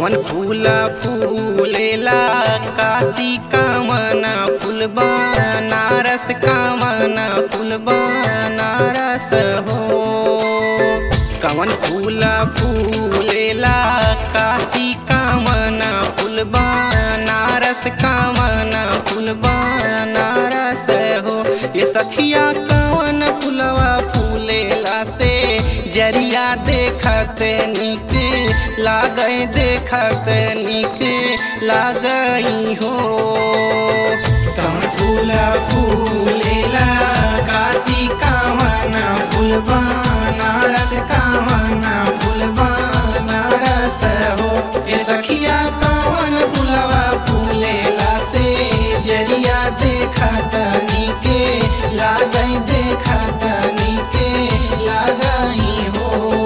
कवन फूला फूलेला काशी कामना फूल बनारस कामना फूल बनारस हो कवन फूला फूलेला काशी कामना फूल बनारस कामना फूल बनारस हो ये सखिया कवन फूलवा फूलेला से जरिया देखत निक लागई देखत निक लागई हो कवन फूला फूलेला काशी कामना फूल बनारस कामना फूल बनारस हो ये सखिया कवन फूलवा फूलेला से जरिया देखत निके लागई देखत निके लागई हो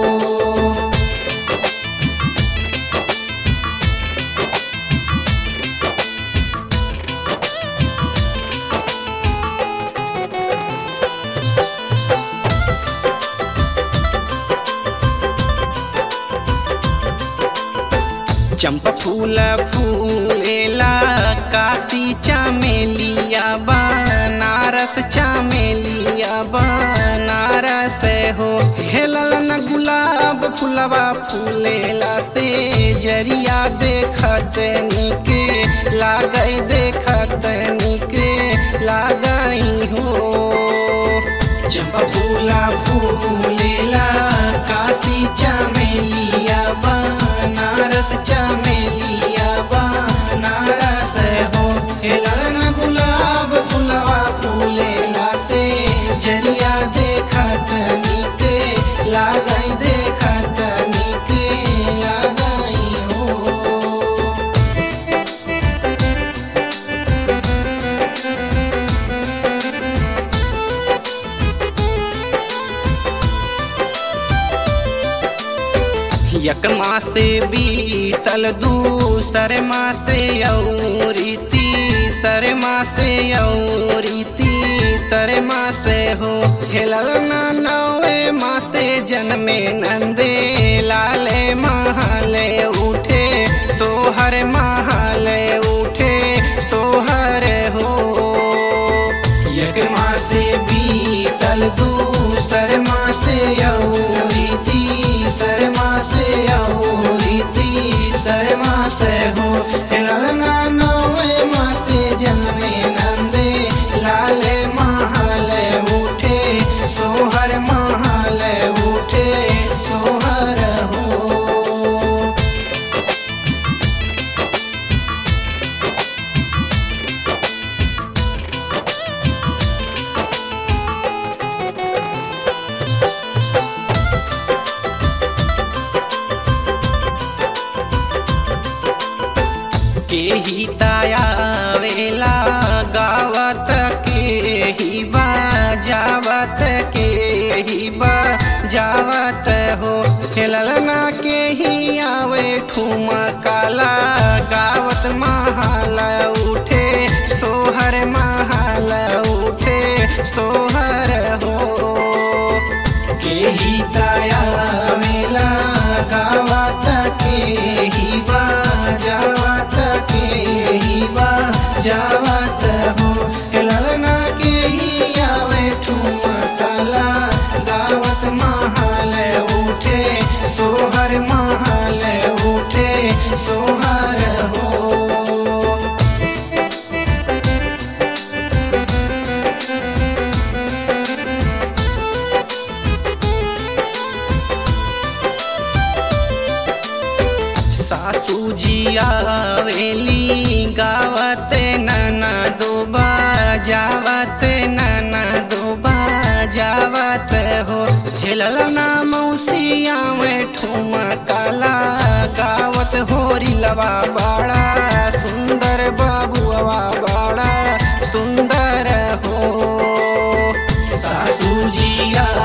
चंपा फूल फूलेला काशी चमेलिया बनारस चमेलिया बनारस हो हेलल न गुलाब फूलवा फूलेला से जरिया देखत निक लागई देखत निक लागई हो चंपा फूला फूलेला काशी चमेलिया बनारस चमेलिया बनारस हो हेलन गुलाब फूलवा फूलेला से जरिया देखत निक लागई देखत निक लागई हो एक मासे बीतल दूसर मासे औरी तीसर मासे औरी तीसर मासे हो हेलल ना नवे मासे जन्मे नंदे लाले महाले उठे सोहर महाले उठे सोहर हो एक मासे बीतल दूसर मासे औरी तीसर मासे औरी तीसर मासे हो ललना नवे मासे जन्मे नंदे लाले महाले उठे सोहर महाले उठे सोहर हो के ही ताया वेला गावत के ही बाजावत के ही बाजावत हो खेलना के ही आवे ठुमा काला गावत महाल उठे सोहर महाल उठे सोहर हो के ही ताया मेला गावत के ही बाजावत के ही बाजावत हो ललना के ही आवे ठुमकला गावत महाल उठे सोहर महाल उठे सोहर हो सासू जी आवेली गावत नना दोबा जावत नना दोबा जावत हो हेलल ना मौसिया में ठुमा काला गावत होरी लवा बाड़ा सुंदर बाबुआ बाड़ा सुंदर हो सासू जी